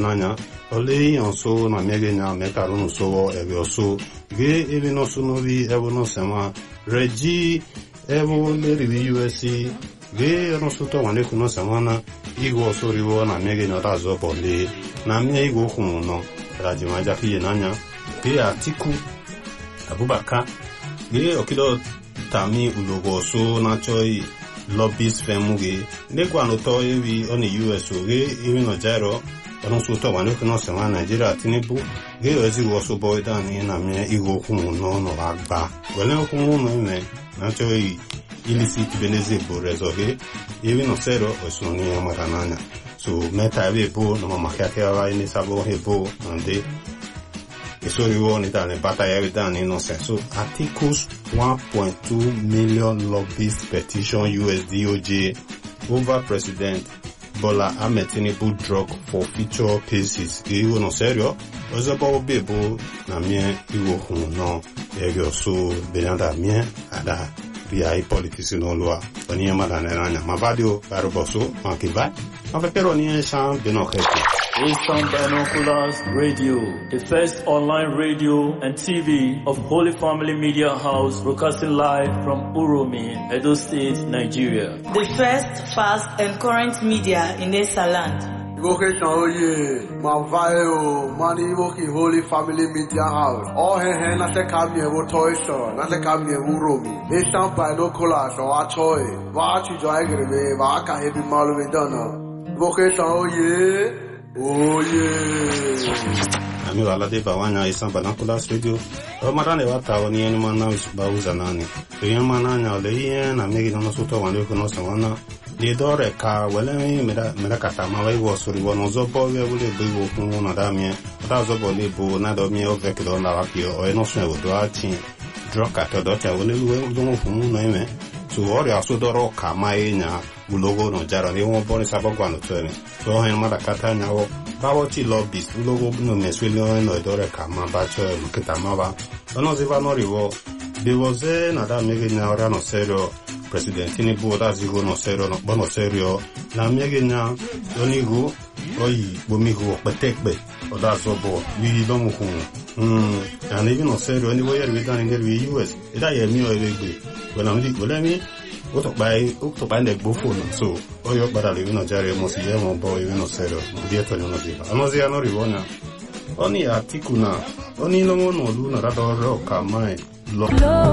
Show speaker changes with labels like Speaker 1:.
Speaker 1: n'anya ole ihe nso na mmege nya mekarụ n'usowo ebe oso ge ebe n'oso n'obi ebe n'osema reji ebe leribi usi ge n'osoto wanekwu n'osema na igwe oso riwo na mmege nya ọdazụ bọle na mmie igwe okwu nọ rajimaja kiye n'anya ge atiku abubakar ge okido tami ulogo oso na-achọghị lobbyist firm ge nekwa n'ụtọ ewi ọ na us oge ewi nọ jairo ọdún sotọ wà lókè náà sẹwọn nàìjíríà tinubu géèyọ ẹtì wọ sọbọ ìdáni nàmẹ ìwọ okùn náà àgbà wẹlẹ okùn náà mẹ nàjọ illicit beneze bụ rezọge ewi nọ sẹrọ ọsùn ní ọmọdé n'anya so mẹta ebe ebo na ọmọ kíákíá wa ní sábọ ebo nàndé ìsòríwọ ní dàní bàtà yẹri dàní nọ sẹ so articles one point two million lobbyist petition us doj over president Bola Ahmed Tinubu drug for future cases. Iwo no serio, ozebo bebo na mie iwo hun no ege so benada mie ada bia i politics no lua. Oni ma da nanya. Ma vadio karo boso ma kiba. Ma fe pero ni shan beno kete.
Speaker 2: Eastern Binoculars Radio, the first online radio and TV of Holy Family Media House, broadcasting live from Uromi, Edo State, Nigeria.
Speaker 3: The first, fast, and current media in Esaland.
Speaker 4: Vocation oye, ma vae o, mani iwoki Holy Family Media House. Oh he he na se kamye wo toy store, na se kamye wo romi. Eastern Binoculars o achoy, wa achi jo agrebe, wa aka hebi malu me dana. Vocation oye, oye.
Speaker 1: Ami wala de bawanya isan banakulas radio. O mara ne wata oni eni mana ba uza nani. To yen mana nya ole yen na megi no soto wan ko no sawana. De dore ka wele mi mera mera kata ma wai wo suri wo no zo bo we wule be wo kun na da mi. Da zo bo le bo na do mi o ve ke do na wa ki o eno sun wo do ati. Dro ka to do ta wole we do mo fun no ime. So ori aso doro ka ma enya ulogo no jara ni won bo ni sabo gwa no to ni. So hen ma da kata nya wo bawo ti lobbyist ulogo no meswele no dore ka ma ba cho kita ma ba. Ono ziva no rivo. Bivoze na da mege nya ora no serio president Tinubu da zigo no serio no bono serio na mege nya onigo oyi bomigo petekpe oda zobo wi lo mu kun mm and even no serio ni wo yer we dan nger we US ida ye mi o egbe wala mi wala mi o to pa o to pa ne gbofo na so o yo para le no jare mo si ye mo bo ye no serio di eto no ziva ano zia no rivona oni atiku na oni lo mo no lu na da do ro ka mai lo